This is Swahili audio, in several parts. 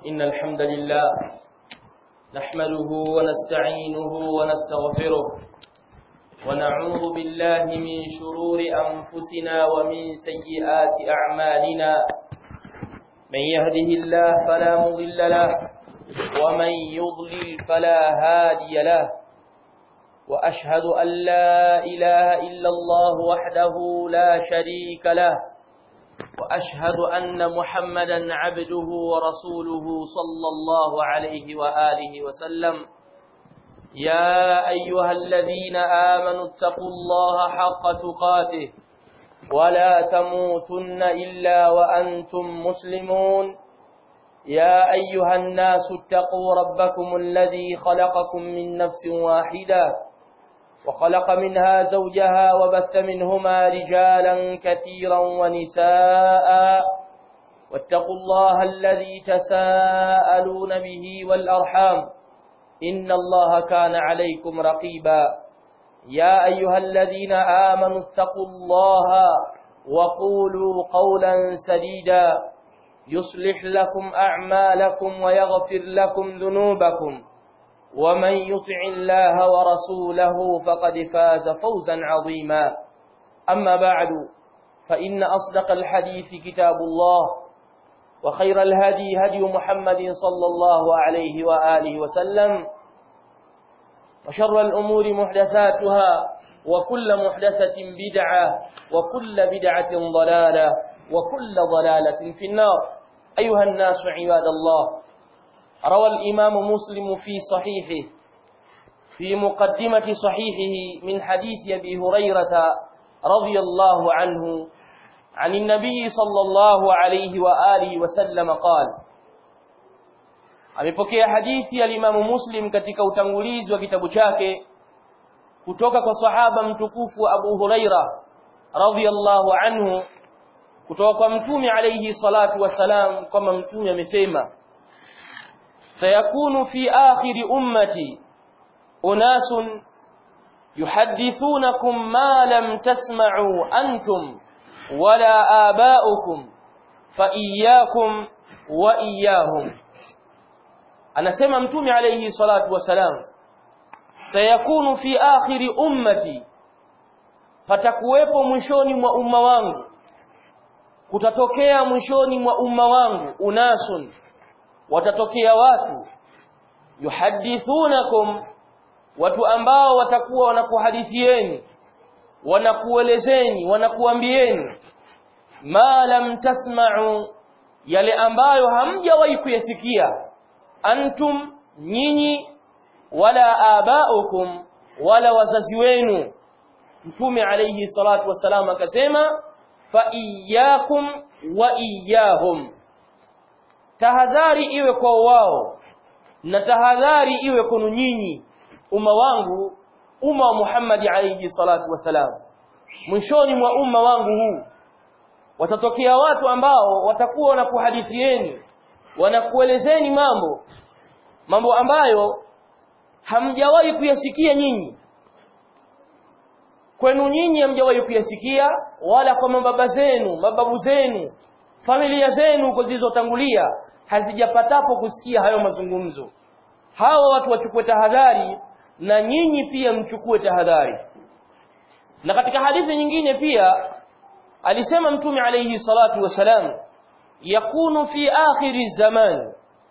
إن الحمد لله نحمده ونستعينه ونستغفره ونعوذ بالله من شرور أنفسنا ومن سيئات أعمالنا من يهده الله فلا مضل له ومن يضلل فلا هادي له وأشهد أن لا إله إلا الله وحده لا شريك له وأشهد أن محمدا عبده ورسوله صلى الله عليه وآله وسلم يا أيها الذين آمنوا اتقوا الله حق تقاته ولا تموتن إلا وأنتم مسلمون يا أيها الناس اتقوا ربكم الذي خلقكم من نفس واحدة وخلق منها زوجها وبث منهما رجالا كثيرا ونساء واتقوا الله الذي تساءلون به والأرحام إن الله كان عليكم رقيبا يا أيها الذين آمنوا اتقوا الله وقولوا قولا سديدا يصلح لكم أعمالكم ويغفر لكم ذنوبكم ومن يطع الله ورسوله فقد فاز فوزا عظيما أما بعد فإن أصدق الحديث كتاب الله وخير الهدي هدي محمد صلى الله عليه وآله وسلم وشر الأمور محدثاتها وكل محدثة بدعة وكل بدعة ضلالة وكل ضلالة في النار أيها الناس عباد الله روى الإمام مسلم في صحيحه في مقدمة صحيحه من حديث أبي هريرة رضي الله عنه عن النبي صلى الله عليه وآله وسلم قال amepokea hadithi ya Imam Muslim katika utangulizi wa kitabu chake kutoka kwa sahaba mtukufu Abu Huraira radhiyallahu anhu kutoka kwa mtume alayhi salatu wasalam kwamba mtume amesema sayakunu fi akhir ummati unasun yuhaddithunakum ma lam tasma'u antum wala aba'ukum fa iyyakum wa iyyahum anasema mtume alayhi salatu wasalam sayakunu fi akhir ummati patakuwepo mwishoni mwa umma wangu kutatokea mwishoni mwa umma wangu unasun watatokea watu yuhadithunakum watu ambao watakuwa wanakuhadithieni wanakuelezeni wanakuambieni ma lam tasma'u yale ambayo hamjawahi kuyasikia antum nyinyi wala abaukum wala wazazi wenu mtume alayhi salatu wasalam akasema fa iyyakum wa iyyahum tahadhari iwe kwa wao na tahadhari iwe kwenu nyinyi umma wangu umma wa Muhammad alayhi salatu wasalam mwishoni mwa umma wangu huu watatokea watu ambao watakuwa wanakuhadithieni wanakuelezeni mambo mambo ambayo hamjawahi kuyasikia nyinyi kwenu nyinyi hamjawahi kuyasikia wala kwa mababa zenu mababu zenu familia zenu huko zilizotangulia hazijapatapo kusikia hayo mazungumzo hawa watu wachukue tahadhari na nyinyi pia mchukue tahadhari na katika hadithi nyingine pia alisema mtume alayhi salatu wasalam yakunu fi akhiri zaman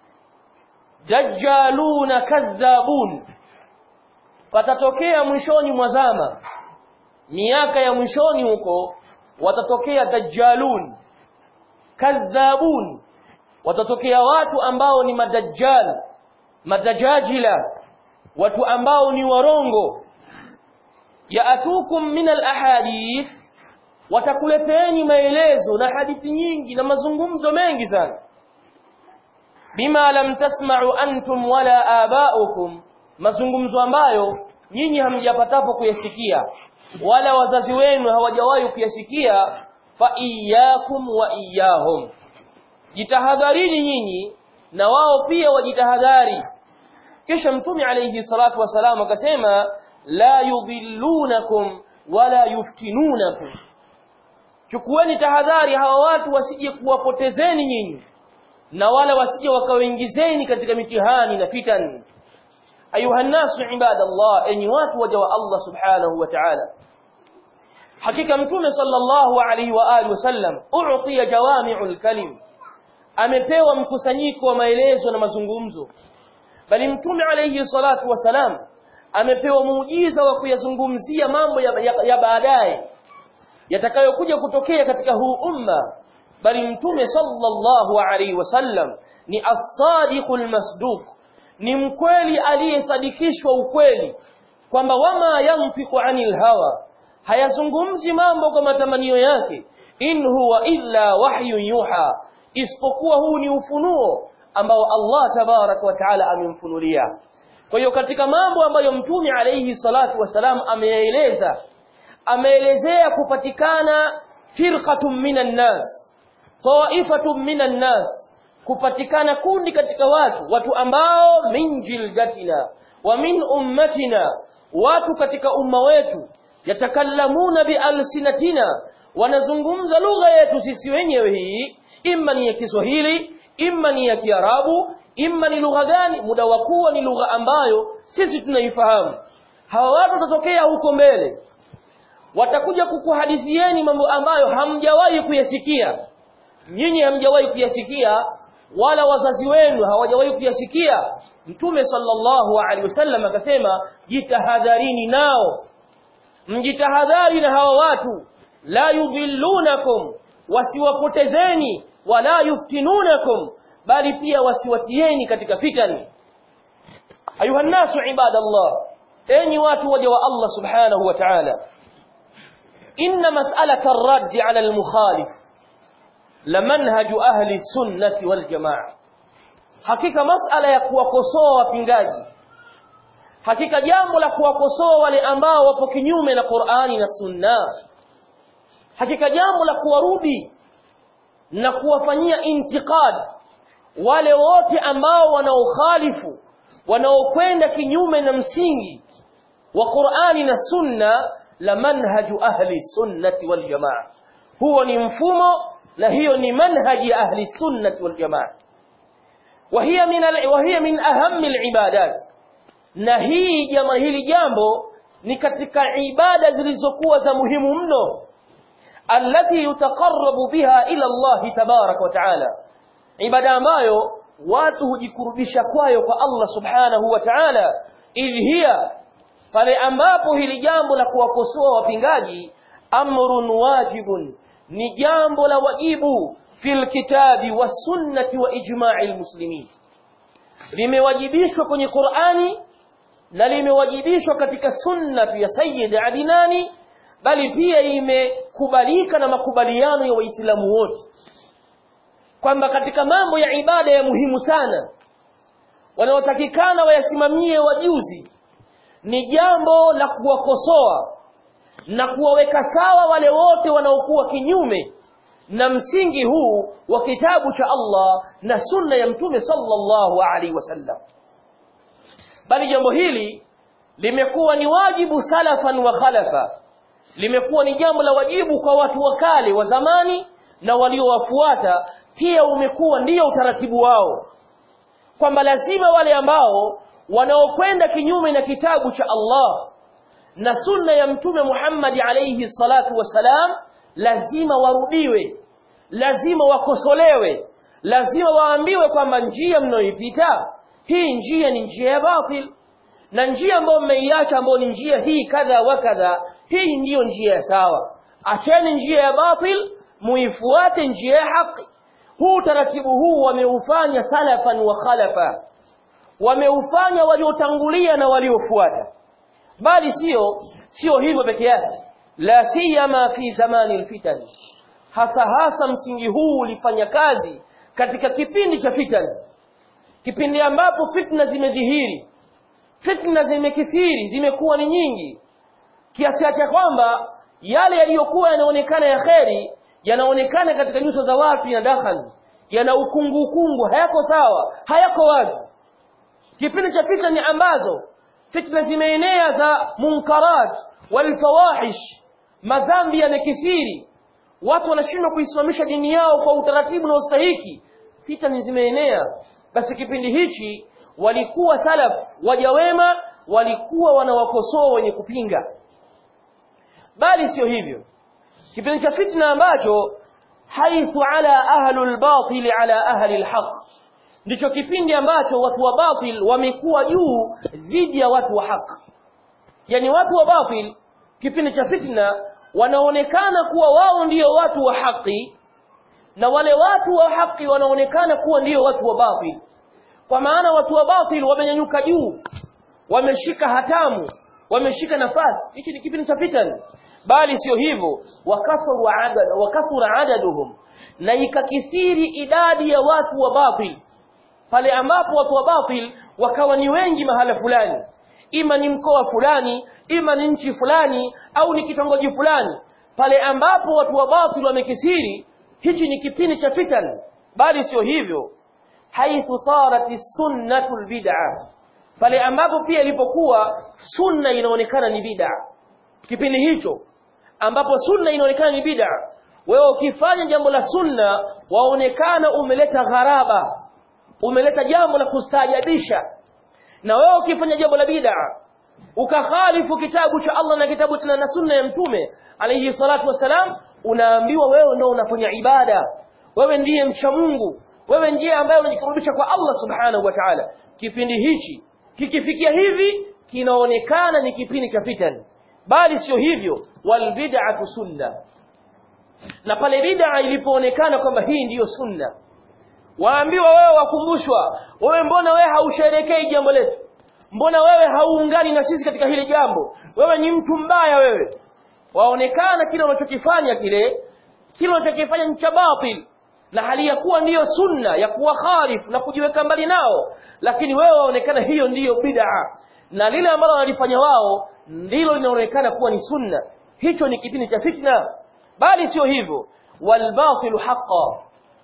dajjaluna kadhabun patatokea mwishoni mwa zama miaka ya mwishoni huko watatokea dajjalun kadhabun watatokea watu ambao ni madajjal madajajila watu ambao ni warongo yaatukum min alahadith watakuleteeni maelezo na hadithi nyingi na mazungumzo mengi sana bima lam tasma'u antum wala aba'ukum mazungumzo ambayo nyinyi hamjapatapo kuyasikia wala wazazi wenu hawajawahi kuyasikia fa iyyakum wa iyyahum jitahadharini nyinyi na wao pia wajitahadhari kisha mtume alayhi salatu wasalam akasema la yudhillunakum wala yuftinunakum chukueni tahadhari hawa watu wasije kuwapotezeni nyinyi na wala wasije wakawaingizeni katika mitihani na fitan ayuha nasu ibadallah enyi watu waja wa Allah subhanahu wa ta'ala hakika mtume sallallahu alaihi wa alihi wasallam u'tiya jawami'ul kalim amepewa mkusanyiko wa maelezo na mazungumzo bali mtume alayhi salatu wasalam amepewa muujiza wa kuyazungumzia mambo ya, ya, ya baadaye yatakayokuja kutokea katika huu umma bali mtume sallallahu alaihi wasallam ni as-sadiqul masduq ni mkweli aliyesadikishwa ukweli kwamba wama yanfiqu anil hawa hayazungumzi mambo kwa matamanio yake in huwa illa wahyun yuha isipokuwa huu ni ufunuo ambao Allah tabarak wa taala amemfunulia kwa hiyo katika mambo ambayo mtume alayhi salatu wasalam ameeleza ameelezea kupatikana firqatun minan nas taifatun minan nas kupatikana kundi katika watu watu ambao min jildatina wa min ummatina watu katika umma wetu yatakallamuna bialsinatina wanazungumza lugha yetu sisi wenyewe hii imma ni ya Kiswahili imma ni ya Kiarabu imma ni lugha gani muda wa kuwa ni lugha ambayo sisi tunaifahamu hawa watu watatokea huko mbele watakuja kukuhadithieni mambo ambayo hamjawahi kuyasikia nyinyi hamjawahi kuyasikia wala wazazi wenu hawajawahi kuyasikia mtume sallallahu alaihi wasallam akasema jitahadharini nao mjitahadhari na hawa watu la yudhillunakum wasiwapotezeni wala yuftinunakum bali pia wasiwatieni katika fitani ayuha nasu ibadallah enyi watu waja wa Allah subhanahu wa ta'ala inna mas'alata ar-radd 'ala al-mukhalif lamanhaju ahli sunnati wal jamaa hakika mas'ala ya kuwakosoa wapingaji hakika jambo la kuwakosoa wale ambao wapo kinyume na Qur'ani na Sunna hakika jambo la kuwarudi na kuwafanyia intiqad wale wote ambao wanaokhalifu wanaokwenda kinyume na msingi wa Qur'ani na Sunna la manhaju ahli sunnati wal jamaa huo ni mfumo na hiyo ni manhaji ahli sunnati wal jamaa وهي من ال... وهي من اهم العبادات na hii jama hili jambo ni katika ibada zilizokuwa za muhimu mno allati yutaqarrabu biha ila Allah tabarak wa taala ibada ambayo watu hujikurubisha kwayo kwa Allah subhanahu wa ta'ala idh hiya pale ambapo hili jambo la kuwakosoa wapingaji amrun wajibun ni jambo la wajibu fil kitabi was sunnati wa ijma'il muslimin limewajibishwa kwenye Qur'ani na limewajibishwa katika sunna ya Sayyid Adinani bali pia imekubalika na makubaliano ya Waislamu wote kwamba katika mambo ya ibada ya muhimu sana wanaotakikana wayasimamie wajuzi ni jambo la kuwakosoa na kuwaweka sawa wale wote wanaokuwa kinyume na msingi huu wa kitabu cha Allah na sunna ya mtume sallallahu alaihi wasallam bali jambo hili limekuwa ni wajibu salafan wa khalafa limekuwa ni jambo la wajibu kwa watu wa kale wa zamani na waliowafuata pia umekuwa ndiyo utaratibu wao kwamba lazima wale ambao wanaokwenda kinyume na kitabu cha Allah na sunna ya mtume Muhammad alayhi salatu wasalam lazima warudiwe lazima wakosolewe lazima waambiwe kwamba njia mnayoipita hii njia ni njia ya batil na njia ambayo mmeiacha ambayo ni njia hii kadha wa kadha hii ndiyo njia ya sawa acheni njia ya batil muifuate njia ya haki huu taratibu huu wameufanya salafan wa khalafa wameufanya waliotangulia na waliofuata bali sio sio hivyo peke yake la siyama fi zamani alfitan hasa hasa msingi huu ulifanya kazi katika kipindi cha fitan kipindi ambapo fitna zimedhihiri fitna zimekithiri zimekuwa ni nyingi kiasi cha kwamba yale yaliyokuwa yanaonekana ya kheri yanaonekana katika nyuso za watu ya dakhali yana ukungu ukungu hayako sawa hayako wazi kipindi cha fitna ambazo fitna zimeenea za munkarat walfawahish madhambi yamekithiri watu wanashindwa kuisimamisha dini yao kwa utaratibu na ustahiki fitani zimeenea basi kipindi hichi walikuwa salaf waja wema walikuwa wanawakosoa wenye kupinga bali sio hivyo kipindi cha fitna ambacho haithu ala ahlul batil ala ahli alhaq ndicho kipindi ambacho watu wa batil wamekuwa juu dhidi ya watu wa haki yani watu wa batil kipindi cha fitna wanaonekana kuwa wao ndio watu wa haki na wale watu wa haki wanaonekana kuwa ndio watu wa batil kwa maana watu wa batil wamenyanyuka juu wameshika hatamu wameshika nafasi hichi ni kipindi cha fitna bali sio hivyo wakathuru adad wakathura adaduhum na ikakithiri idadi ya watu wa batil pale ambapo watu wa batil wakawa ni wengi mahala fulani ima ni mkoa fulani ima ni nchi fulani au ni kitongoji fulani pale ambapo watu wa batil wamekithiri hichi ni kipindi cha fitan bali sio hivyo haithu sarat sunnatu albid'a pale ambapo pia ilipokuwa sunna inaonekana ni bid'a kipindi hicho ambapo sunna inaonekana ni bid'a wewe ukifanya jambo la sunna waonekana umeleta gharaba umeleta jambo la kustaajabisha na wewe ukifanya jambo la bid'a ukakhalifu kitabu cha Allah na kitabu tena na sunna ya mtume alayhi salatu wasalam unaambiwa wewe ndio unafanya ibada wewe ndiye mcha Mungu wewe ndiye ambaye unajikurubisha kwa Allah subhanahu wa ta'ala kipindi hichi kikifikia hivi kinaonekana ni kipindi cha fitan bali sio hivyo wal bid'atu sunna na pale bid'a ilipoonekana kwamba hii ndiyo sunna waambiwa wewe wakumbushwa wewe mbona wewe hausherekei jambo letu mbona wewe hauungani na sisi katika hili jambo wewe ni mtu mbaya wewe waonekana kile unachokifanya kile kile unachokifanya ni cha batil na hali ya kuwa ndiyo sunna ya kuwa kharif na kujiweka mbali nao lakini wewe waonekana hiyo ndiyo bid'a na lile ambalo wanalifanya wao ndilo linaonekana kuwa ni sunna hicho ni kipindi cha fitna bali sio hivyo walbatilu haqqan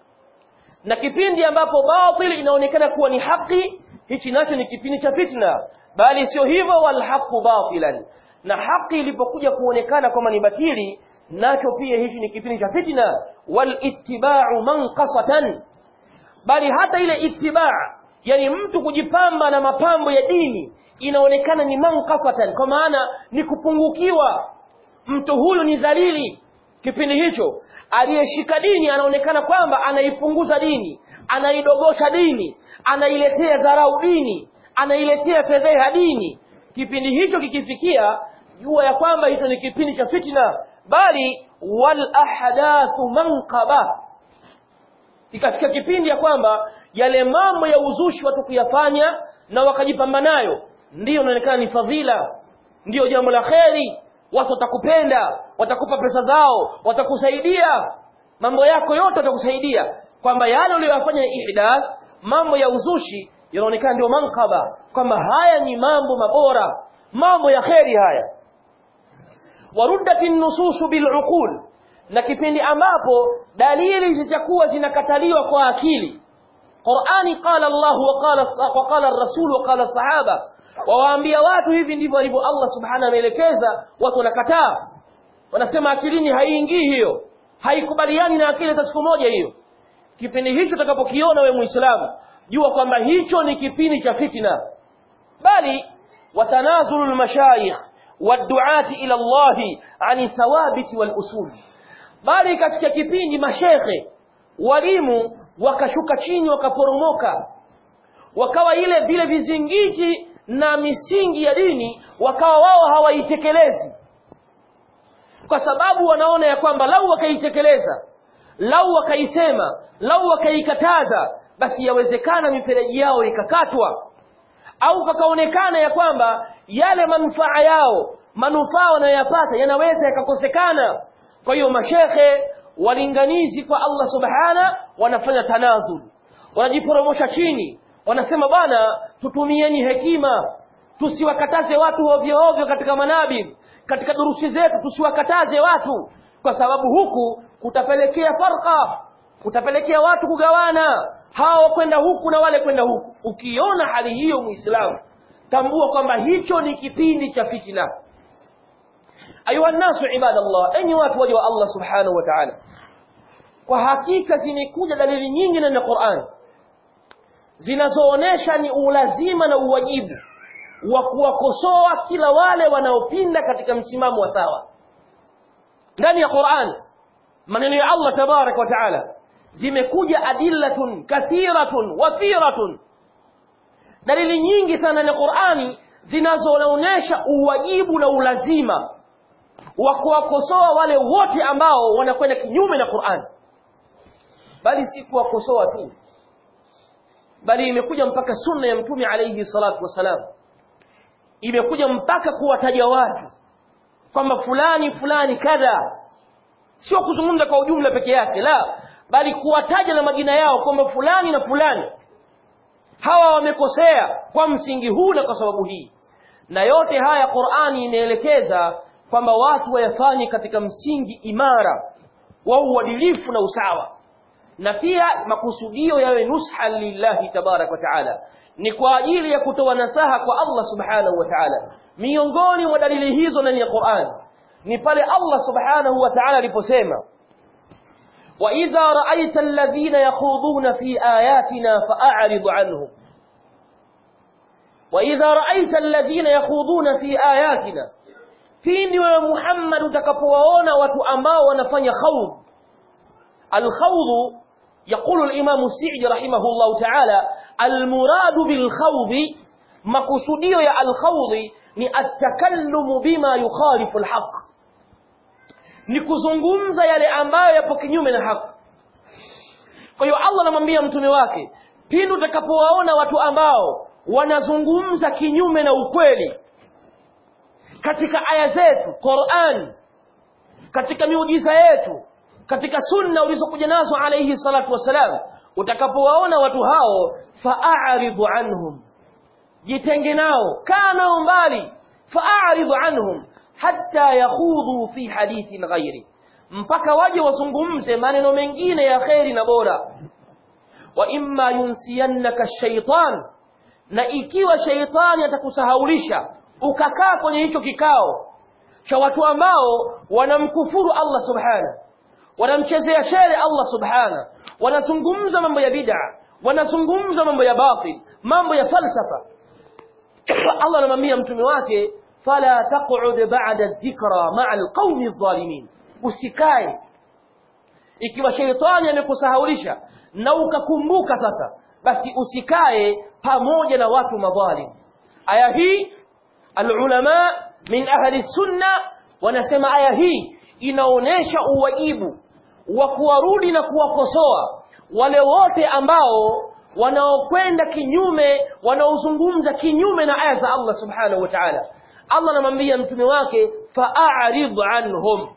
na kipindi ambapo batil inaonekana kuwa ni haki hichi nacho ni kipindi cha fitna bali sio hivyo walhaqu batilan na haki ilipokuja kuonekana kwamba ni batili nacho pia hichi ni kipindi cha fitna walittiba'u manqasatan bali hata ile ittiba' yani mtu kujipamba na mapambo ya dini inaonekana ni manqasatan kwa maana ni kupungukiwa mtu huyu ni dhalili kipindi hicho aliyeshika dini anaonekana kwamba anaipunguza dini anaidogosha dini anailetea dharau dini anailetea fedheha dini kipindi hicho kikifikia jua ya kwamba hicho ni kipindi cha fitna bali wal ahdathu manqaba ikafika kipindi ya kwamba yale mambo ya uzushi watu kuyafanya na wakajipamba nayo ndiyo inaonekana ni fadhila ndiyo jambo la kheri watu watakupenda watakupa pesa zao watakusaidia mambo yako yote watakusaidia kwamba yale uliyoyafanya ni ihdath mambo ya uzushi yanaonekana ndio mankaba kwamba haya ni mambo mabora mambo ya kheri haya waruddat nususu biluqul na kipindi ambapo dalili zitakuwa zinakataliwa kwa akili Qur'ani qala Allah wa qala wa qala ar-rasul wa qala sahaba wawaambia watu hivi ndivyo alivyo Allah subhanahu ameelekeza watu wanakataa wanasema akilini haiingii hiyo haikubaliani na akili hata siku moja hiyo kipindi hicho utakapokiona we muislamu jua kwamba hicho ni kipindi cha fitna bali watanazulu almashayikh waduati ila Allah ani thawabiti wal usul bali katika kipindi mashekhe walimu wakashuka chini wakaporomoka wakawa ile vile vizingiti na misingi ya dini wakawa wao hawaitekelezi kwa sababu wanaona ya kwamba lau wakaitekeleza lau wakaisema lau wakaikataza basi yawezekana mifereji yao ikakatwa au pakaonekana ya kwamba yale manufaa yao manufaa wanayoyapata yanaweza yakakosekana kwa hiyo mashekhe walinganizi kwa Allah subhana wanafanya tanazul wanajiporomosha chini wanasema bwana tutumieni hekima tusiwakataze watu ovyo ovyo katika manabib katika durusi zetu tusiwakataze watu kwa sababu huku kutapelekea farqa kutapelekea watu kugawana hao kwenda huku na wale kwenda huku ukiona hali hiyo muislamu tambua kwamba hicho ni kipindi cha fitina ayuha nasu ibadallah enyi watu waja wa Allah subhanahu wa ta'ala kwa hakika zimekuja dalili nyingi ndani ya Qur'an zinazoonesha ni ulazima na uwajibu wa kuwakosoa kila wale wanaopinda katika msimamo wa sawa ndani ya Qur'an maneno ya Allah tabarak wa taala zimekuja adillatun kathiratun wathiratun dalili nyingi sana na Qur'ani zinazoonyesha uwajibu na ulazima wa kuwakosoa wale wote ambao wanakwenda kinyume na Qur'an bali si kuwakosoa tu bali imekuja mpaka sunna ya mtume alayhi salatu wasalam imekuja mpaka kuwataja watu kwamba fulani fulani kadha sio kuzungumza kwa ujumla peke yake la bali kuwataja na majina yao kwamba fulani na fulani hawa wamekosea kwa msingi huu na kwa sababu hii na yote haya Qur'ani inaelekeza kwamba watu wayafanye katika msingi imara wa uadilifu na usawa na pia makusudio yawe nusha lillahi tabarak wa taala ni kwa ajili ya kutoa nasaha kwa Allah subhanahu wa ta'ala miongoni mwa dalili hizo ndani ya Qur'an ni pale Allah subhanahu wa ta'ala aliposema wa idha ra'aita alladhina yakhuduna fi ayatina fa'rid 'anhum wa idha ra'aita alladhina yakhuduna fi ayatina pindi wewe Muhammad utakapowaona watu ambao wanafanya khawd al-khawd يقول الإمام السعدي رحمه الله تعالى المراد بالخوض مقصوديو يا الخوض ni atakalumu bima yukhalifu alhaq ni kuzungumza yale ambayo yapo kinyume na haki kwa hiyo Allah anamwambia mtume wake pindi utakapowaona watu ambao wanazungumza kinyume na ukweli katika aya zetu Qur'an katika miujiza yetu katika sunna ulizokuja nazo alayhi salatu wasalam utakapowaona watu hao fa'aridhu anhum jitenge nao kaa nao mbali fa'aridhu anhum hatta yakhudhu fi hadithin ghairi mpaka waje wazungumze maneno mengine ya kheri na bora wa imma yunsiyannaka shaytan na ikiwa shaitani atakusahaulisha ukakaa kwenye hicho kikao cha watu ambao wanamkufuru Allah subhanahu wanamchezea shere Allah subhana wanazungumza mambo ya bid'a wanazungumza mambo ya batil mambo ya falsafa Allah anamwambia mtume wake fala taq'ud ba'da dhikra ma'a alqawmi adh-dhalimin usikae ikiwa sheitani amekusahaulisha na ukakumbuka sasa basi usikae pamoja na watu madhalim aya hii alulama min ahli sunna wanasema aya hii inaonesha uwajibu wa kuwarudi na kuwakosoa wale wote ambao wanaokwenda kinyume wanaozungumza kinyume na aya za Allah subhanahu wa ta'ala Allah anamwambia mtume wake fa'arid anhum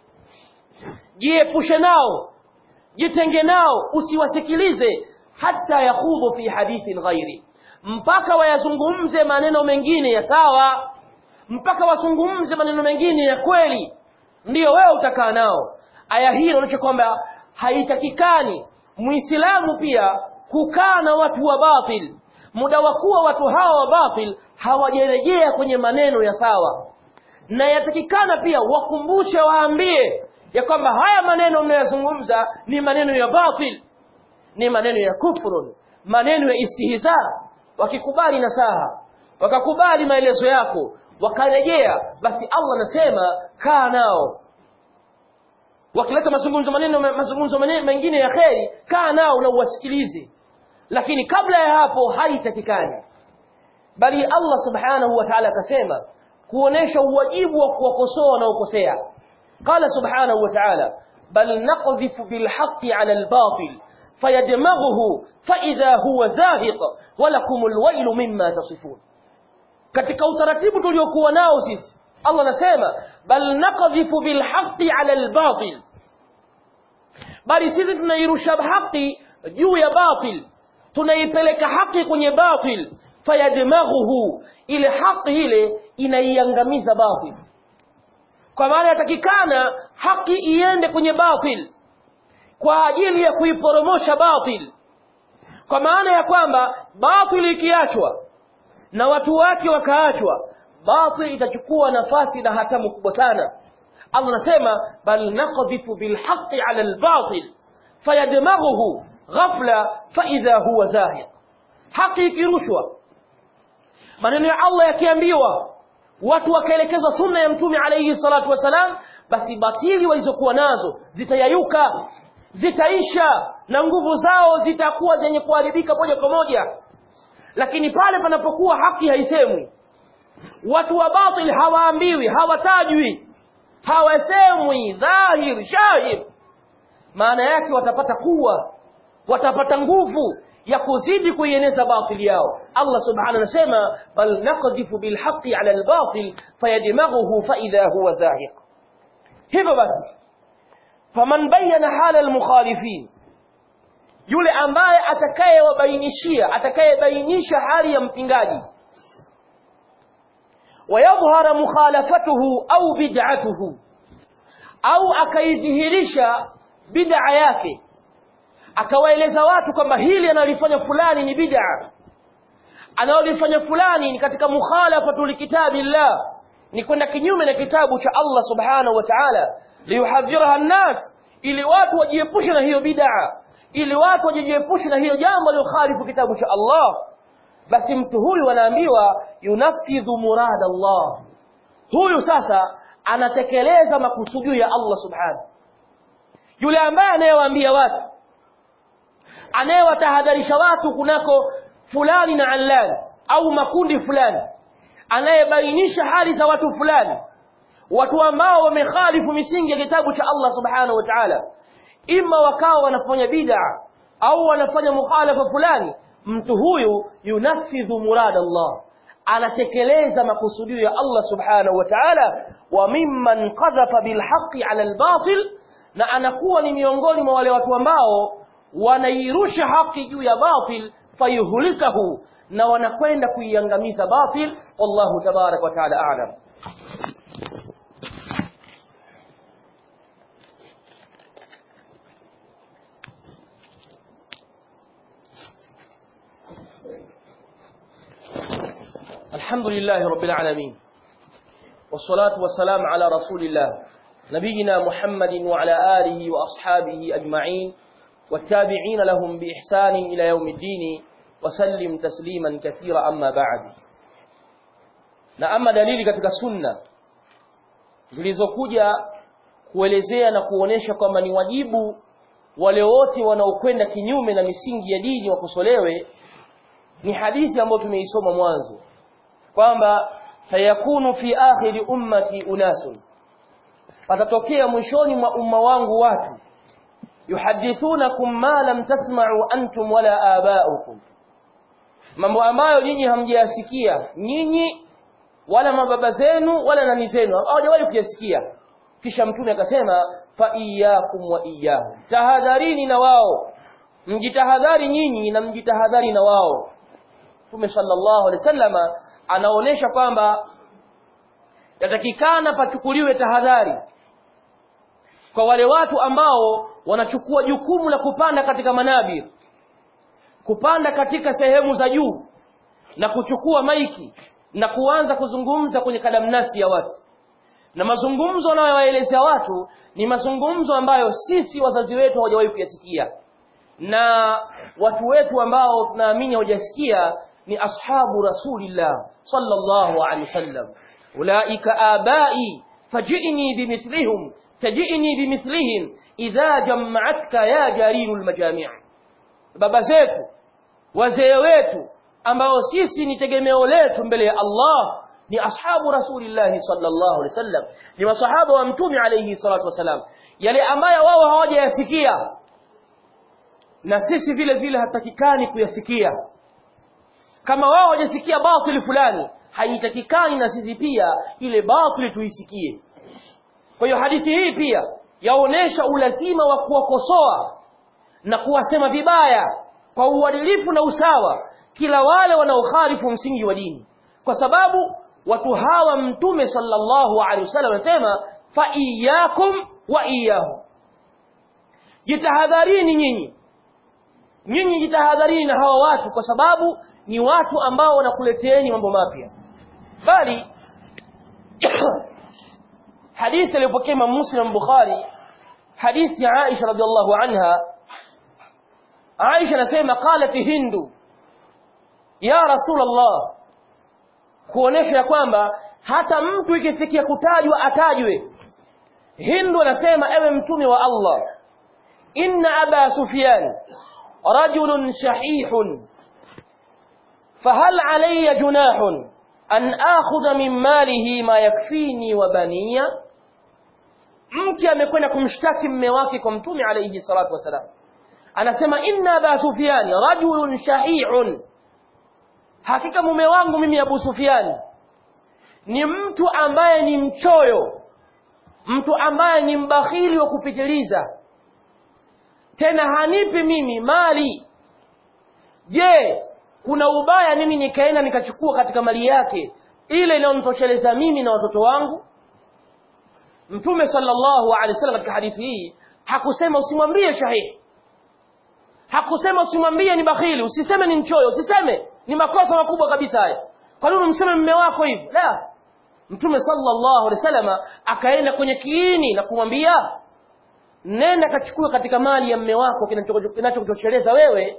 jiepushe nao jitenge nao usiwasikilize hata yakhudhu fi hadithin ghairi mpaka wayazungumze maneno mengine ya sawa mpaka wazungumze maneno mengine ya kweli ndiyo wewe utakaa nao aya hii inaonyesha kwamba haitakikani muislamu pia kukaa na watu wa batil muda wa kuwa watu hawa wa batil hawajarejea kwenye maneno ya sawa na yatakikana pia wakumbushe waambie ya kwamba haya maneno mnayozungumza ni maneno ya batil ni maneno ya kufrun maneno ya istihza wakikubali nasaha wakakubali maelezo yako wakarejea basi Allah anasema kaa nao wakileta mazungumzo maneno mazungumzo mengine ya kheri kaa nao na uwasikilize lakini kabla ya hapo haitakikani bali Allah subhanahu wa ta'ala akasema kuonesha uwajibu wa kuwakosoa wanaokosea qala subhanahu wa ta'ala bal naqdhifu bil haqqi 'ala al batil fayadmaghuhu fa idha huwa zahiq wa lakumul wailu mimma tasifun katika utaratibu tuliokuwa nao sisi Allah anasema bal naqdhifu bil haqqi 'ala al batil bali sisi tunairusha haki juu ya batil tunaipeleka haki kwenye batil fayadmaghuhu ile haki ile inaiangamiza batil kwa maana yatakikana haki iende kwenye batil kwa ajili ya kuiporomosha batil kwa maana ya kwamba batil ikiachwa na watu wake wakaachwa batil itachukua nafasi na hatamu kubwa sana Allah anasema bal naqdhifu bil haqqi ala al batil fayadmaghuhu ghafla fa idha huwa zahiq haki ikirushwa maneno ya Allah yakiambiwa watu wakaelekezwa sunna ya mtume alayhi salatu wasalam basi batili walizokuwa nazo zitayayuka zitaisha na nguvu zao zitakuwa zenye kuharibika moja kwa moja lakini pale panapokuwa haki haisemwi watu wa batil hawaambiwi hawatajwi hawasemwi dhahir shahid maana yake watapata kuwa watapata nguvu ya kuzidi kuieneza batili yao Allah subhanahu anasema bal naqdhifu bilhaqqi ala albatil fayadmaghuhu fa idha huwa zahiq hivyo basi faman bayyana hala almukhalifin yule ambaye atakayewabainishia atakayebainisha hali ya mpingaji wayadhhara mukhalafatuhu au bid'atuhu au akaidhihirisha bid'a yake akawaeleza watu kwamba hili analifanya fulani ni bid'a analolifanya fulani ni katika mukhalafatu likitabillah ni kwenda kinyume na kitabu cha Allah subhanahu wa ta'ala liyuhadhiraha an-nas ili watu wajiepushe na hiyo bid'a ili watu wajiepushe na hiyo jambo lilokhalifu kitabu cha Allah basi mtu huyu anaambiwa yunafidhu murad Allah huyu sasa anatekeleza makusudio ya Allah subhanahu yule ambaye anayewaambia watu anayewatahadharisha watu kunako fulani na allani au makundi fulani anayebainisha hali za watu fulani watu ambao wamekhalifu misingi ya kitabu cha Allah subhanahu wa ta'ala ima wakawa wanafanya bid'a au wanafanya mukhalafa fulani mtu huyu yunafidhu murad Allah anatekeleza makusudio ya Allah subhanahu wa ta'ala wa mimman qadhafa bilhaqqi ala albatil na anakuwa ni miongoni mwa wale watu ambao wanairusha haki juu ya batil fayuhlikahu na wanakwenda kuiangamiza batil wallahu tabarak wa taala a'lam الحمد لله رب العالمين والصلاة والسلام على رسول الله نبينا محمد وعلى آله وأصحابه أجمعين والتابعين لهم بإحسان إلى يوم الدين وسلم تسليما كثيرا أما بعد na ama dalili katika sunna zilizokuja kuelezea na kuonesha kwamba ni wajibu wale wote wanaokwenda kinyume na misingi ya dini wakosolewe ni hadithi ambayo tumeisoma mwanzo kwamba sayakunu fi akhiri ummati unasun patatokea mwishoni mwa umma wangu watu yuhadithunakum ma lam tasma'u antum wala aba'ukum mambo ambayo nyinyi hamjayasikia nyinyi wala mababa zenu wala nani zenu hawajawahi kuyasikia kisha mtume akasema fa iyyakum wa iyyahum tahadharini na wao mjitahadhari nyinyi na mjitahadhari na wao Mtume sallallahu alaihi wasallama anaonesha kwamba yatakikana pachukuliwe tahadhari kwa wale watu ambao wanachukua jukumu la kupanda katika manabir kupanda katika sehemu za juu na kuchukua maiki na kuanza kuzungumza kwenye kadamnasi ya watu na mazungumzo wanayowaelezea watu ni mazungumzo ambayo sisi wazazi wetu hawajawahi kuyasikia na watu wetu ambao tunaamini hawajasikia ni ashabu rasulillah sallallahu alaihi wasallam ulaika abai fajini bimithlihim tajini bimithlihim idha jama'atka ya jarirul majami' baba zetu wazee wetu ambao sisi ni tegemeo letu mbele ya Allah ni ashabu rasulillah sallallahu alaihi wasallam ni masahaba wa mtume alayhi salatu wasalam yale ambayo wao hawajayasikia na sisi vile vile hatakikani kuyasikia kama wao hawajasikia batili fulani haitakikani na sisi pia ile batili tuisikie kwa hiyo hadithi hii pia yaonesha ulazima wa kuwakosoa na kuwasema vibaya kwa uadilifu na usawa kila wale wanaokhalifu msingi wa dini kwa sababu watu hawa mtume sallallahu alaihi wasallam anasema fa iyyakum wa iyyahum jitahadharini nyinyi nyinyi jitahadharini na hawa watu kwa sababu ni watu ambao wanakuleteeni mambo mapya bali hadithi aliyopokea Imam Muslim Bukhari hadithi ya Aisha radhiallahu anha Aisha anasema qalat Hindu ya Rasulullah kuonesha kwamba hata mtu ikifikia kutajwa atajwe Hindu anasema ewe mtume wa Allah inna aba Sufyan rajulun shahihun fahal alayya junahun an akhudha min malihi ma yakfini wa baniya mke amekwenda kumshtaki mme wake kwa mtume alayhi salatu wasalam anasema inna aba Sufyan rajulun shahihun hakika mume wangu mimi Abu Sufyan ni mtu ambaye ni mchoyo mtu ambaye ni mbakhili wa kupitiliza tena hanipi mimi mali je kuna ubaya mimi nikaenda nikachukua katika mali yake ile inayonitosheleza mimi na watoto wangu mtume sallallahu alaihi wasallam katika hadithi hii hakusema usimwambie shahihi hakusema usimwambie ni bakhili usiseme ni mchoyo usiseme ni makosa makubwa kabisa haya kwa nini umseme mume wako hivi la mtume sallallahu alaihi wasallam akaenda kwenye kiini na kumwambia nenda kachukua katika mali ya mume wako kinachokutosheleza wewe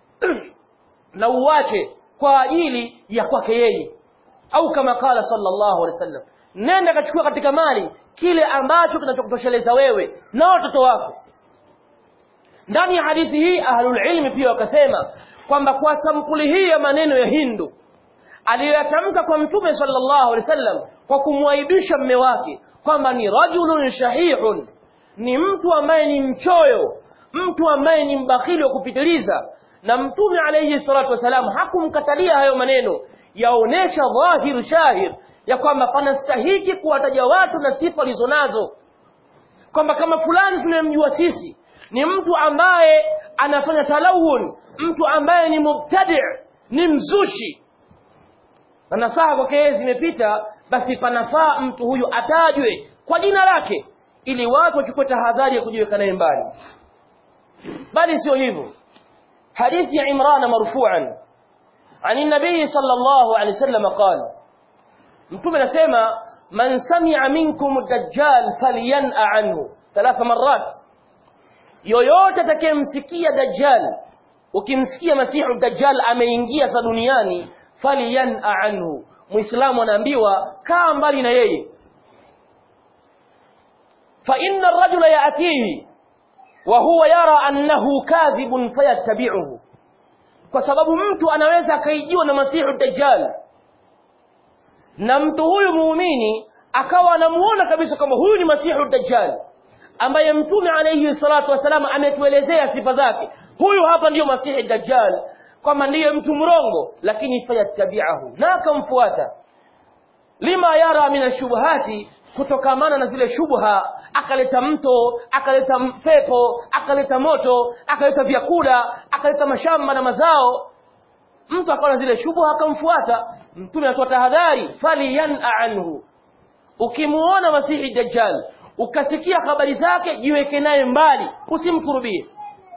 na uwache kwa ajili ya kwake yeye au kama kala sallallahu alaihi wasallam nenda kachukua katika mali kile ambacho kinachokutosheleza wewe na watoto wako ndani ya hadithi hii ahlul ilmi pia wakasema kwamba kwa sampuli hii ya maneno ya Hindu aliyoyatamka kwa mtume sallallahu alaihi wasallam kwa kumwaibisha mme wake kwamba ni rajulun shahihun ni mtu ambaye ni mchoyo mtu ambaye ni mbakhili wa kupitiliza na mtume alayhi salatu wasalam hakumkatalia hayo maneno yaonesha dhahir shahir ya kwamba panastahiki kuwataja watu na sifa walizonazo kwamba kama fulani tunayemjua sisi ni mtu ambaye anafanya talawun mtu ambaye ni mubtadi ni mzushi na nasaha kwake yeye zimepita basi panafaa mtu huyu atajwe kwa jina lake ili watu wachukue tahadhari ya kujiweka naye mbali bali sio hivyo hadithi ya Imran marfu'an عن النبي صلى الله عليه وسلم قال متوم anasema man sami'a minkum ad-dajjal falyan'a anhu ثلاث مرات yoyote atakayemsikia dajjal ukimsikia masihu dajjal ameingia sa duniani falyan'a anhu muislamu anaambiwa kaa mbali na yeye fa inna ar-rajula ya'tihi wa huwa yara annahu kadhibun fayattabi'uhu kwa sababu mtu anaweza akaijiwa na masihu dajjal na mtu huyu muumini akawa anamuona kabisa kwamba huyu ni masihu dajjal ambaye mtume alayhi salatu wasalam ametuelezea sifa zake huyu hapa ndiyo masihi dajjal kwamba ndiye mtu mrongo lakini fayattabi'ahu na akamfuata lima yara min ashubhati kutokamana na zile shubha akaleta mto akaleta pepo akaleta moto akaleta vyakula akaleta mashamba na mazao mtu akawa na zile shubha akamfuata mtume anatoa tahadhari falyan'a anhu ukimuona masihi dajjal ukasikia habari zake jiweke naye mbali usimkurubie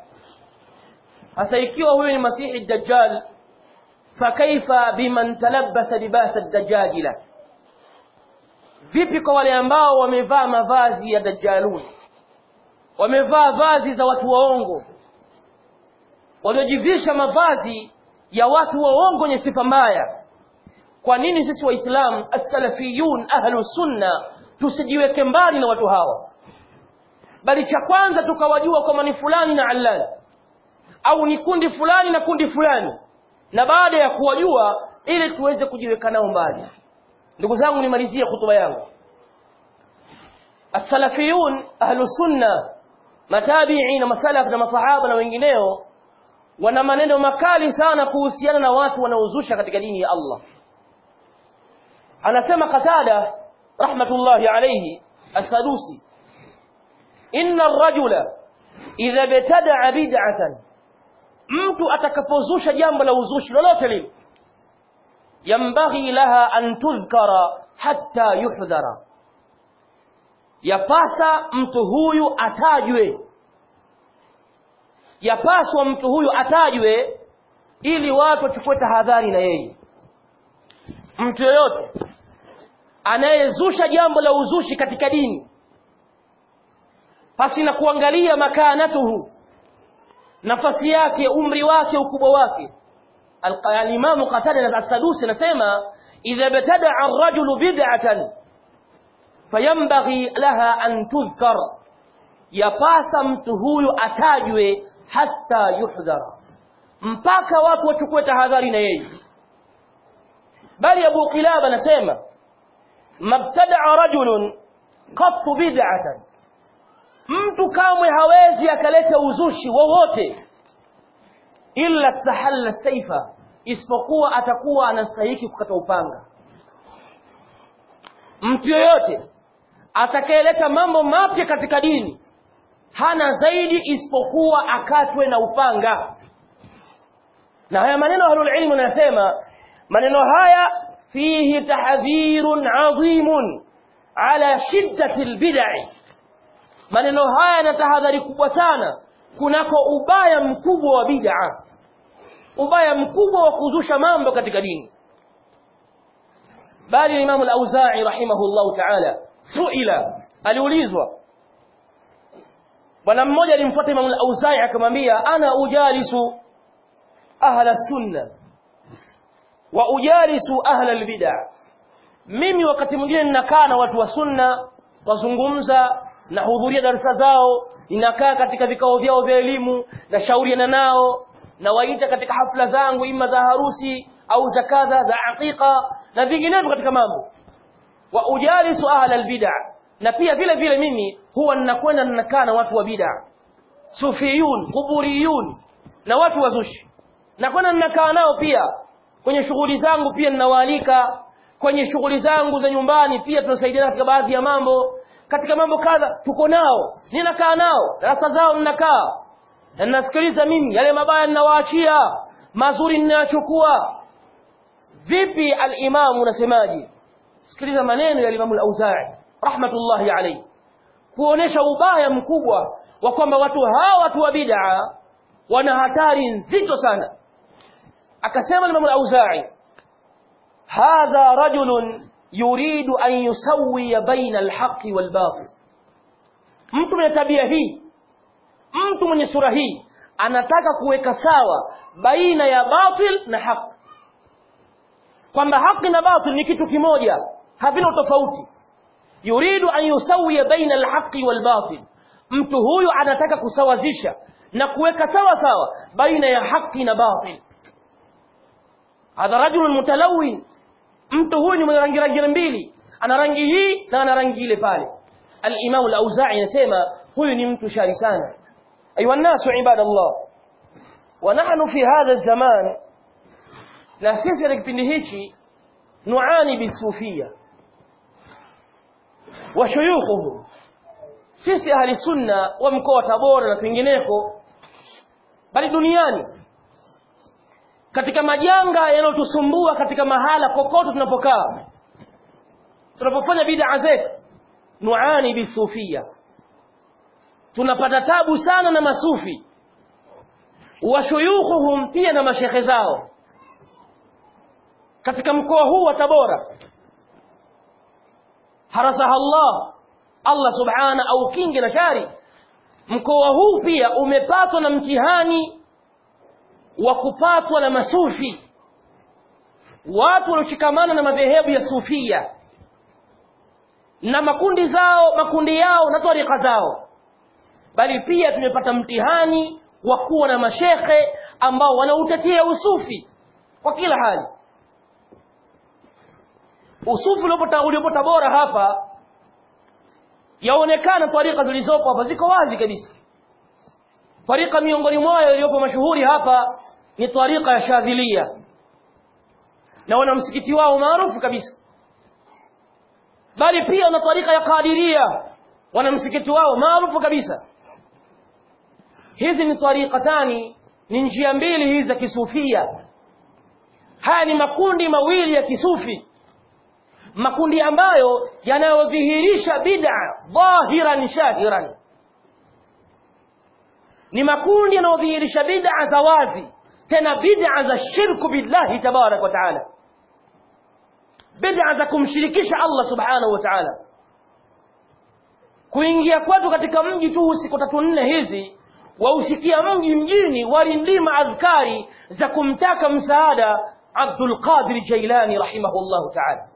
hasa ikiwa huyu ni masihi dajjal fakaifa biman talabbasa libasa dajjajila vipi kwa wale ambao wamevaa mavazi ya dajjalun wamevaa vazi za watu waongo waliojivisha mavazi ya watu waongo wenye sifa mbaya kwa nini sisi waislamu as-salafiyun ahlu sunna tusijiweke mbali na watu hawa bali cha kwanza tukawajua kwamba ni fulani na allani au ni kundi fulani na kundi fulani na baada ya kuwajua ili tuweze kujiweka nao mbali ndugu zangu nimalizie hutuba yangu as-salafiyun ahlu sunna matabi'i na masalaf na masahaba na wengineo wana maneno makali sana kuhusiana na watu wanaozusha katika dini ya Allah anasema Qatada rahmatullahi alayhi as-Sadusi inna ar-rajula idha btada'a bid'atan mtu atakapozusha jambo la uzushi lolote lile yambaghi laha an tudhkara hatta yuhdhara yapasa mtu huyu atajwe yapaswa mtu huyu atajwe ili watu wachukue tahadhari na yeye mtu yoyote anayezusha jambo la uzushi katika dini pasi na kuangalia makanatuhu nafasi yake umri wake ukubwa wake al-Imam Qatada al-Sadusi anasema idha btada ar-rajulu bid'atan fayambaghi laha an tudhkar yapasa mtu huyu atajwe hatta yuhdhara mpaka watu wachukue tahadhari na yeye bali Abu Qilaba anasema mabtada'a rajulun qattu bid'atan mtu kamwe hawezi akaleta uzushi wowote illa stahalla saifa isipokuwa atakuwa anastahiki kukata upanga mtu yoyote atakayeleta mambo mapya katika dini hana zaidi isipokuwa akatwe na upanga na haya maneno ahlul ilmu anasema maneno haya fihi tahdhirun adhimun ala shiddati albid'i maneno haya na tahadhari kubwa sana kunako ubaya mkubwa wa bid'a ubaya mkubwa wa kuzusha mambo katika dini bali Imam al-Auza'i rahimahullahu ta'ala suila aliulizwa bwana mmoja alimfuata Imam al-Auza'i akamwambia ana ujalisu ahla sunna wa ujalisu ahla al-bid'a mimi wakati mwingine ninakaa na watu wa sunna wazungumza nahudhuria darasa zao ninakaa katika vikao vyao vya elimu nashauriana nao nawaita katika hafla zangu ima za harusi au za kadha za aqiqa na vinginevyo katika mambo wa ujalisu ahla albid'a na pia vile vile mimi huwa ninakwenda ninakaa na watu wa bid'a sufiyun kuburiyun na watu wazushi nakwenda ninakaa nao pia kwenye shughuli zangu pia ninawaalika kwenye shughuli zangu za nyumbani pia tunasaidiana katika baadhi ya mambo katika mambo kadha tuko nao ninakaa nao darasa zao ninakaa na ninasikiliza mimi yale mabaya ninawaachia mazuri ninayachukua vipi al-imamu unasemaje sikiliza maneno ya Imam al-Auza'i rahmatullahi alayhi kuonesha ubaya mkubwa wa kwamba watu hawa watu wa bid'a wana hatari nzito sana akasema Imam al-Auza'i hadha rajulun yuridu an yusawiya baina al-haqqi wal-batil mtu mwenye tabia hii mtu mwenye sura hii anataka kuweka sawa baina ya batil na haki kwamba haki na batil ni kitu kimoja havina tofauti yuridu an yusawiya baina alhaqi walbatil mtu huyu anataka kusawazisha na kuweka sawa sawa baina ya haki na batil hadha rajulun mutalawin mtu huyu ni mwenye rangi rangi mbili ana rangi hii na ana rangi ile pale al-Imam al-Auza'i anasema huyu ni mtu shari sana ayuha nasu ibadallah wa nahnu fi hadha zaman na sisi katika kipindi hichi nuani bisufia wa shuyukhuhum sisi ahli sunna wa mkoa wa Tabora na pengineko bali duniani katika majanga yanayotusumbua katika mahala kokote tunapokaa tunapofanya bid'a zetu nuani bisufia tunapata tabu sana na masufi wa shuyukhuhum pia na mashekhe zao katika mkoa huu wa Tabora harasaha Allah Allah subhana au kinge na shari mkoa huu pia umepatwa na mtihani wa kupatwa na masufi watu walioshikamana na madhehebu ya sufia na makundi zao makundi yao na tarika zao bali pia tumepata mtihani wa kuwa na mashekhe ambao wanautetea usufi kwa kila hali usufi uliopo Tabora hapa yaonekana tarika zilizopo hapa ziko wazi kabisa tarika miongoni mwayo iliyopo mashuhuri hapa ni tarika ya Shadhilia na wana msikiti wao maarufu kabisa bali pia wana tarika ya Qadiria wana msikiti wao maarufu kabisa hizi ni tarikatani ni njia mbili hizi za kisufia haya ni makundi mawili ya kisufi makundi ambayo yanayodhihirisha bid'a dhahiran shahiran ni makundi yanayodhihirisha bid'a za wazi tena bid'a za shirku billahi tabarak wa taala bid'a za kumshirikisha Allah subhanahu wa ta'ala kuingia kwetu katika mji tu siku tatu nne hizi wausikia mji mjini walindima adhkari za kumtaka msaada Abdul Qadir Jailani rahimahullahu ta'ala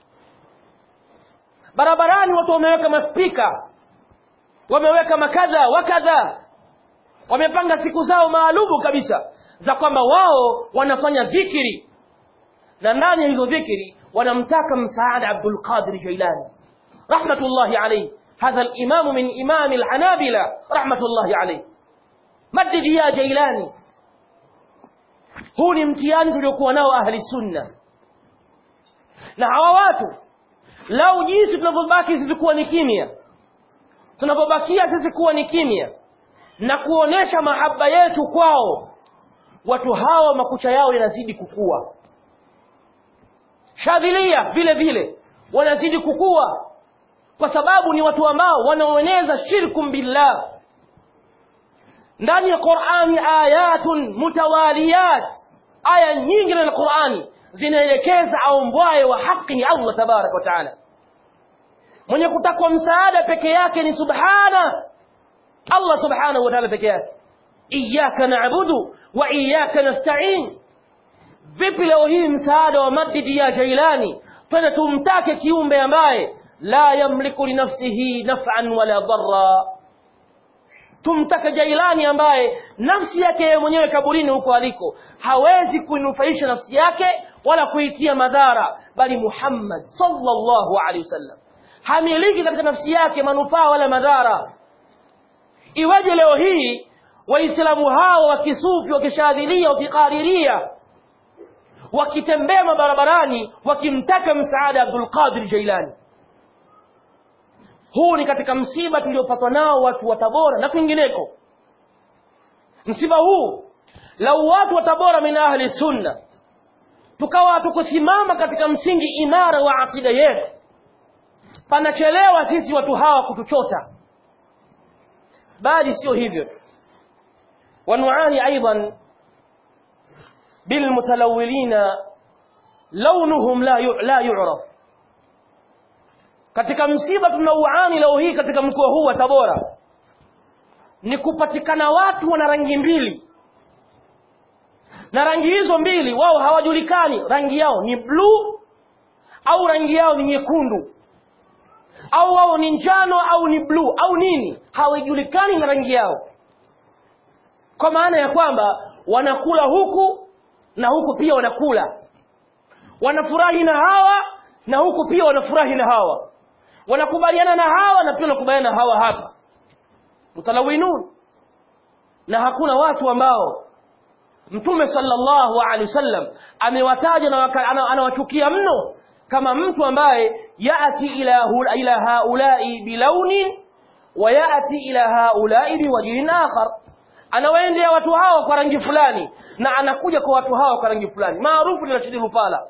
barabarani watu wameweka maspika wameweka makadha wakadha wamepanga siku zao maalumu kabisa za kwamba wao wanafanya dhikiri na ndani ya hizo dhikiri wanamtaka msaada Abdul Qadir Jailani rahmatullahi alayhi hadha al-imam min imam al-hanabila rahmatullahi alayhi madid ya Jailani huu ni mtihani tuliokuwa nao ahli sunna na hawa watu lau jinsi tunavyobaki sisi kuwa ni kimya tunapobakia sisi kuwa ni kimya na kuonesha mahaba yetu kwao watu hawa makucha yao yanazidi kukua shadhilia vile vile wanazidi kukua kwa sababu ni watu ambao wanaoeneza shirkum billah ndani ya Qur'ani ayatun mutawaliyat aya nyingi na Qur'ani zinaelekeza aombwaye wa haki ni Allah tabarak wa taala mwenye kutakwa msaada peke yake ni subhana Allah subhanahu wa ta'ala peke yake iyyaka na'budu wa iyyaka nasta'in vipi leo hii msaada wa madidi ya Jailani twende tumtake kiumbe ambaye la yamliku li nafsihi naf'an wala dharra tumtake Jailani ambaye nafsi yake yeye mwenyewe kaburini huko aliko hawezi kuinufaisha nafsi yake wala kuitia madhara bali Muhammad sallallahu alaihi wasallam hamiliki katika nafsi yake manufaa wala madhara iweje leo hii waislamu hao wa kisufi wakishadhilia wakikariria wakitembea mabarabarani wakimtaka msaada Abdul Qadir Jailani huu ni katika msiba tuliopatwa nao watu wa Tabora na kwingineko msiba huu lau watu wa Tabora min ahli sunna tukawa hatukusimama katika msingi imara wa akida yetu panachelewa sisi watu hawa kutuchota bali sio hivyo wanuani aidan bilmutalawilina launuhum la yu, la yu'raf katika msiba tunauani leo hii katika mkoa huu wa Tabora ni kupatikana watu wana rangi mbili na rangi hizo mbili wao hawajulikani rangi yao ni bluu au rangi yao ni nyekundu au wao ni njano au ni bluu au nini hawajulikani na rangi yao kwa maana ya kwamba wanakula huku na huku pia wanakula wanafurahi na hawa na huku pia wanafurahi na hawa wanakubaliana na hawa na pia wanakubaliana na hawa hapa mutalawinun na hakuna watu ambao mtume sallallahu alaihi wasallam amewataja na anawachukia mno kama mtu ambaye yati ila ila haulai bilaunin wa yati ila haulai biwajhin akhar anawaendea watu hawa kwa rangi fulani na anakuja kwa watu hawa kwa rangi fulani maarufu ni Rashid Lupala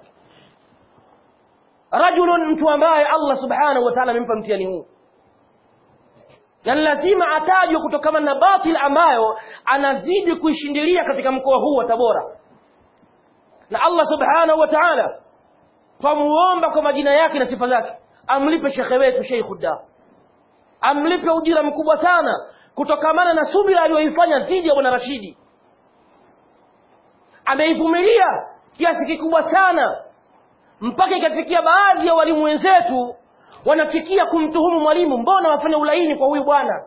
rajulun mtu ambaye Allah subhanahu wa ta'ala amempa mtihani huu na lazima atajwe kutokana na batil ambayo anazidi kuishindilia katika mkoa huu wa Tabora na Allah subhanahu wa ta'ala twamuomba kwa majina yake na sifa zake amlipe shekhe wetu Sheikh Udda amlipe ujira mkubwa sana kutokamana na subira aliyoifanya dhidi ya bwana Rashidi ameivumilia kiasi kikubwa sana mpaka ikafikia baadhi ya walimu wenzetu wanafikia kumtuhumu mwalimu mbona wafanya ulaini kwa huyu bwana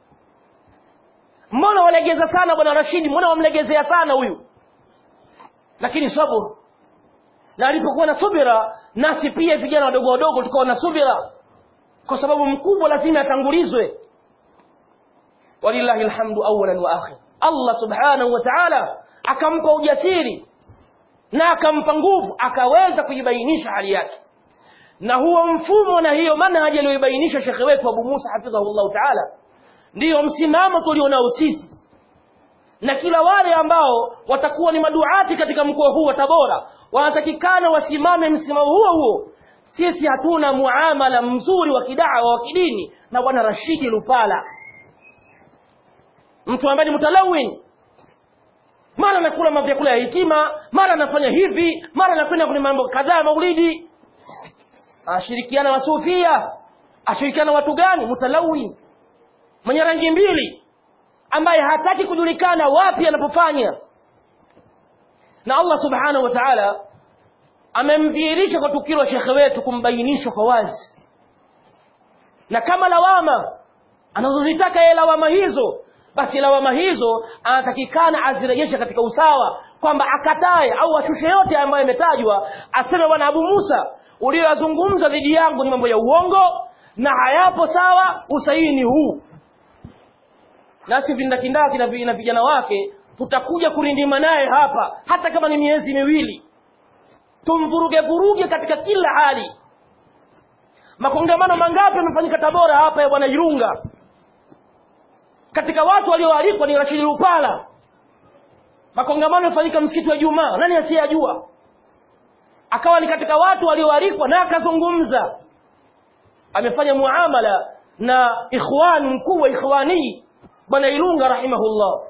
mbona walegeza sana bwana Rashidi mbona wamlegezea sana huyu lakini sabur na alipokuwa na subira nasi pia vijana wadogo wadogo tukawa na subira kwa sababu mkubwa lazima atangulizwe walillahi alhamdu awalan wa akhir Allah subhanahu wa ta'ala akampa ujasiri na akampa nguvu akaweza kujibainisha hali yake na huo mfumo na hiyo manhaji aliyoibainisha shekhe wetu Abu Musa hafidhahullah ta'ala ndiyo msimamo tulionao sisi na kila wale ambao watakuwa ni maduati katika mkoa huu wa Tabora wanatakikana wasimame msimamo huo huo sisi hatuna muamala mzuri wa kidawa wa kidini na bwana Rashidi Lupala mtu ambaye ni mutalawin mara anakula mavyakula ya hitima mara anafanya hivi mara anakwenda kwenye mambo kadhaa ya maulidi ashirikiana wasufia ashirikiana watu gani mutalawin mwenye rangi mbili ambaye hataki kujulikana wapi anapofanya na Allah subhanahu wa ta'ala amemdhihirisha kwa tukio la shekhe wetu kumbainisha kwa wazi na kama lawama anazozitaka yeye lawama hizo basi lawama hizo anatakikana azirejeshe katika usawa kwamba akatae au ashushe yote ambayo yametajwa aseme bwana Abu Musa uliyoyazungumza dhidi yangu ni mambo ya uongo na hayapo sawa usahihi ni huu nasi vindakindaki na vi- na vijana wake tutakuja kurindima naye hapa hata kama ni miezi miwili tumvuruge vuruge katika kila hali makongamano mangapi yamefanyika Tabora hapa ya bwana Irunga katika watu walioalikwa ni Rashid Lupala makongamano yamefanyika msikiti wa Jumaa nani asiyajua akawa ni katika watu walioalikwa na akazungumza amefanya muamala na ikhwan mkuu wa ikhwani bwana Ilunga rahimahullah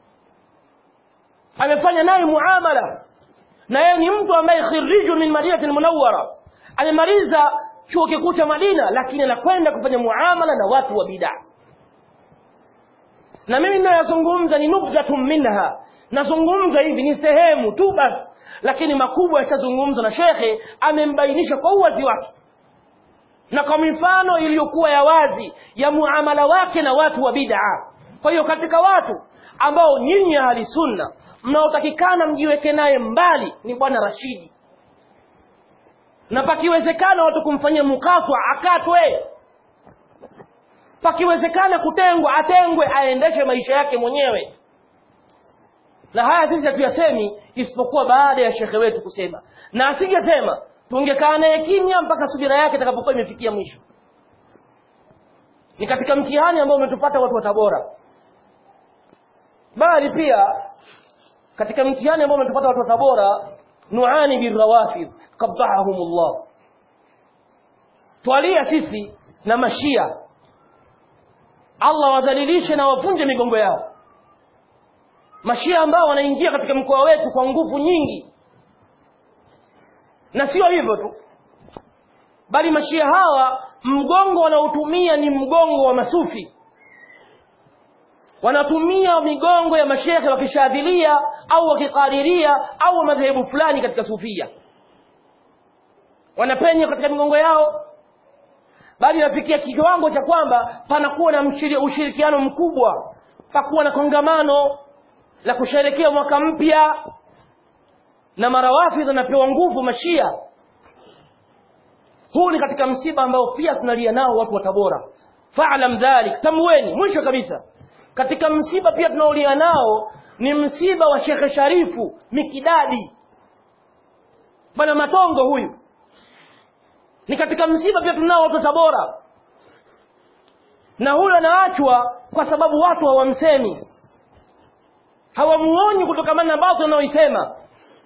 amefanya naye muamala na yeye ni mtu ambaye khirijun min madinati munawwara amemaliza chuo kikuu cha Madina lakini anakwenda kufanya muamala na watu wa bid'a na mimi ninayozungumza ni nubdatun minha nazungumza hivi ni sehemu tu basi lakini makubwa yashazungumzwa na shekhe amembainisha kwa uwazi wake na kwa mifano iliyokuwa ya wazi ya muamala wake na watu wa bid'a kwa hiyo katika watu ambao nyinyi ahli sunna mnaotakikana mjiweke naye mbali ni bwana Rashidi na pakiwezekana watu kumfanyia mukatwa akatwe pakiwezekana kutengwa atengwe aendeshe maisha yake mwenyewe na haya sisi hatuyasemi isipokuwa baada ya shekhe wetu kusema na asingesema tungekaa naye kimya mpaka subira yake itakapokuwa imefikia mwisho ni katika mtihani ambao umetupata watu wa Tabora bali pia katika mtihani ambao umetupata watu wa Tabora nuani birrawafid qabbahumullah twalia sisi na mashia Allah wadhalilishe na wavunje migongo yao mashia ambao wanaingia katika mkoa wetu kwa nguvu nyingi na sio hivyo tu bali mashia hawa mgongo wanaotumia ni mgongo wa masufi wanatumia migongo ya mashekhe wakishadhilia au wakikadiria au wa madhehebu fulani katika sufia wanapenya katika migongo yao bali nafikia kiwango cha kwamba panakuwa na mshiri, ushirikiano mkubwa pakuwa na kongamano la kusherekea mwaka mpya na marawafidh anapewa nguvu mashia huu ni katika msiba ambao pia tunalia nao watu wa Tabora fa'lam dhalik tamweni mwisho kabisa katika msiba pia tunaolia nao ni msiba wa Sheikh Sharifu Mikidadi bwana Matongo huyu ni katika msiba pia tunao watu wa Tabora na huyo anaachwa kwa sababu watu hawamsemi hawamuonyi kutokamana na baadhi wanaoisema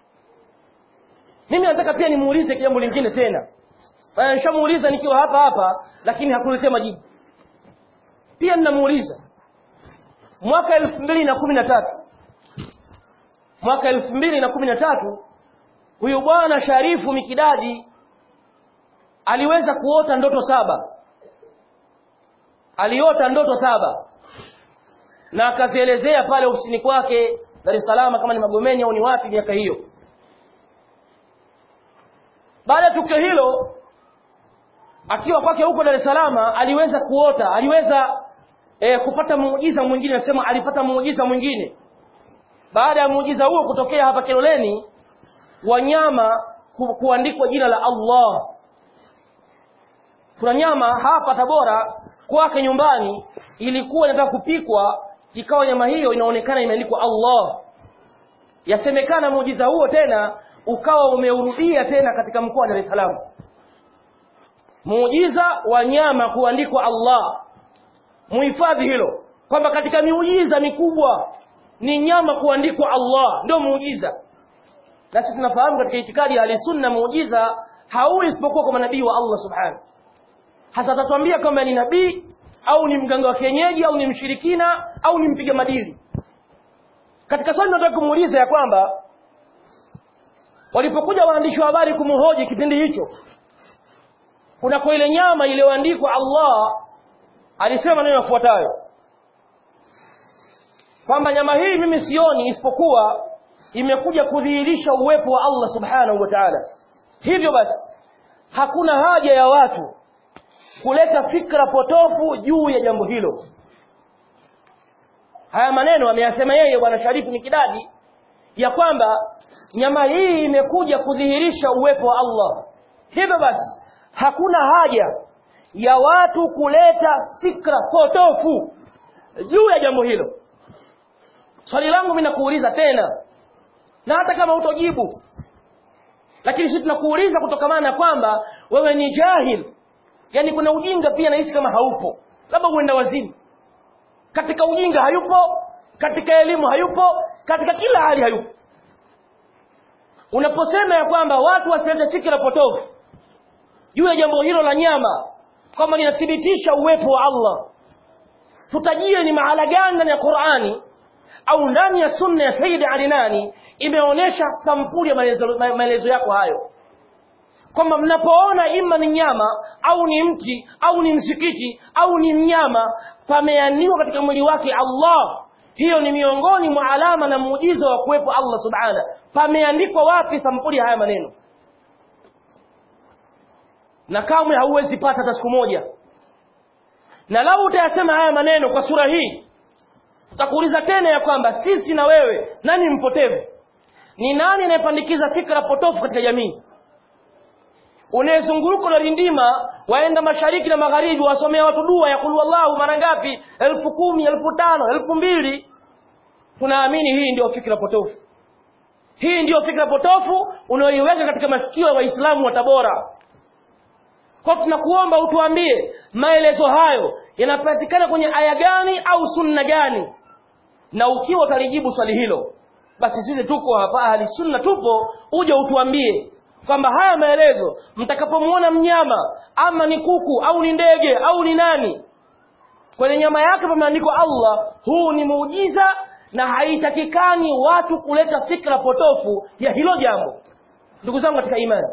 mimi nataka pia nimuulize jambo lingine tena Bana nishamuuliza nikiwa hapa hapa lakini hakuletea majibu pia ninamuuliza mwaka elfu mbili na kumi na tatu mwaka elfu mbili na kumi na tatu huyu bwana Sharifu Mikidadi aliweza kuota ndoto saba aliota ndoto saba na akazielezea pale ofisini kwake Dar es Salaam kama ni Magomeni au ni wapi miaka hiyo baada ya tukio hilo akiwa kwake huko Dar es Salaam aliweza kuota aliweza e, kupata muujiza mwingine nasema alipata muujiza mwingine baada ya muujiza huo kutokea hapa Kiloleni wanyama ku, kuandikwa jina la Allah kuna nyama hapa Tabora kwake nyumbani ilikuwa inataka kupikwa ikawa nyama hiyo inaonekana imeandikwa Allah yasemekana muujiza huo tena ukawa umeurudia tena katika mkoa wa Dar es Salaam muujiza wa nyama kuandikwa Allah muhifadhi hilo kwamba katika miujiza mikubwa ni nyama kuandikwa Allah ndio muujiza na sisi tunafahamu katika itikadi ya sunna muujiza haui isipokuwa kwa manabii wa Allah subhanahu hasa atatuambia kwamba ni nabii au ni mganga wa kienyeji au ni mshirikina au ni mpiga madili katika swali nataka kumuuliza ya kwamba walipokuja waandishi wa habari kumhoji kipindi hicho kunako ile nyama iliyoandikwa Allah alisema neno yafuatayo kwamba nyama hii mimi sioni isipokuwa imekuja kudhihirisha uwepo wa Allah subhanahu wa ta'ala hivyo basi hakuna haja ya watu kuleta fikra potofu juu ya jambo hilo haya maneno ameyasema yeye bwana Sharifu ni kidadi ya kwamba nyama hii imekuja kudhihirisha uwepo wa Allah hivyo basi hakuna haja ya watu kuleta fikra potofu juu ya jambo hilo swali langu mimi nakuuliza tena na hata kama utojibu lakini sisi tunakuuliza kutokamana na kwamba wewe ni jahil yani kuna ujinga pia nahisi kama haupo labda uenda wazimu katika ujinga hayupo katika elimu hayupo katika kila hali hayupo unaposema ya kwamba watu wasilete fikra potofu juu ya jambo hilo la nyama kwamba linathibitisha uwepo wa Allah tutajie ni mahala gani ndani ya Qur'ani au ndani ya sunna ya Sayyid Alinani imeonyesha sampuli ya maelezo, maelezo yako hayo kwamba mnapoona ima ni nyama au ni mti au ni msikiti au ni mnyama pameandikwa katika mwili wake Allah hiyo ni miongoni mwa alama na muujiza wa kuwepo Allah subhana pameandikwa wapi sampuli haya maneno na kamwe hauwezi pata hata siku moja na lau utayasema haya maneno kwa sura hii utakuuliza tena ya kwamba sisi na wewe nani mpotevu ni nani anayepandikiza fikra potofu katika jamii unayezunguka unarindima waenda mashariki na magharibi wasomea watu dua ya kulu wallahu mara ngapi elfu kumi elfu tano elfu mbili tunaamini hii ndio fikra potofu hii ndiyo fikra potofu unayoiweka katika masikio ya waislamu wa tabora kwa tunakuomba utuambie maelezo hayo yanapatikana kwenye aya gani au sunna gani na ukiwa utalijibu swali hilo basi sisi tuko hapa ahli sunna tupo uje utuambie kwamba haya maelezo mtakapomwona mnyama ama ni kuku au ni ndege au ni nani kwenye nyama yake pameandikwa Allah huu ni muujiza na haitakikani watu kuleta fikra potofu ya hilo jambo ndugu zangu katika imani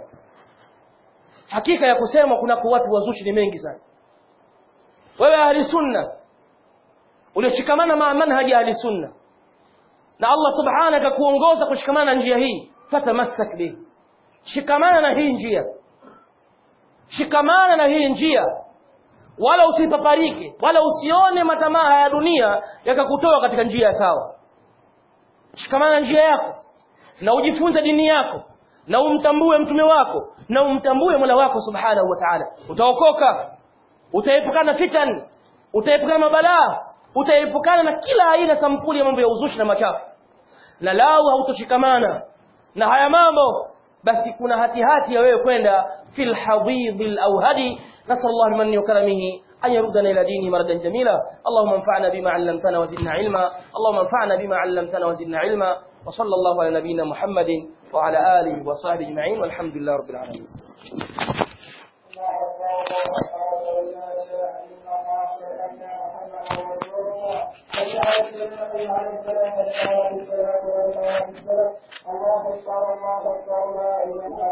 hakika ya kusema kuna watu wazushi ni mengi sana wewe ahli sunna ulioshikamana ma manhaji ahli sunna na Allah subhanahu akakuongoza kushikamana na njia hii fatamassak bihi shikamana na hii njia shikamana na hii njia wala usipaparike wala usione matamaa ya dunia yakakutoa katika njia ya sawa shikamana na njia yako na ujifunze dini yako na umtambue mtume wako na umtambue Mola wako subhanahu wa ta'ala utaokoka utaepukana na fitan utaepukana na mabalaa utaepukana na kila aina sampuli ya mambo ya uzushi na machafu na lau hautoshikamana na haya mambo basi kuna hatihati ya wewe kwenda fil hadidil awhadi nasallallahu limanni wa karamihi أن يردنا إلى دينه مردا جميلا اللهم انفعنا بما علمتنا وزدنا علما اللهم انفعنا بما علمتنا وزدنا علما وصلى الله على نبينا محمد وعلى آله وصحبه أجمعين والحمد لله رب العالمين الله أكبر الله أكبر لا إله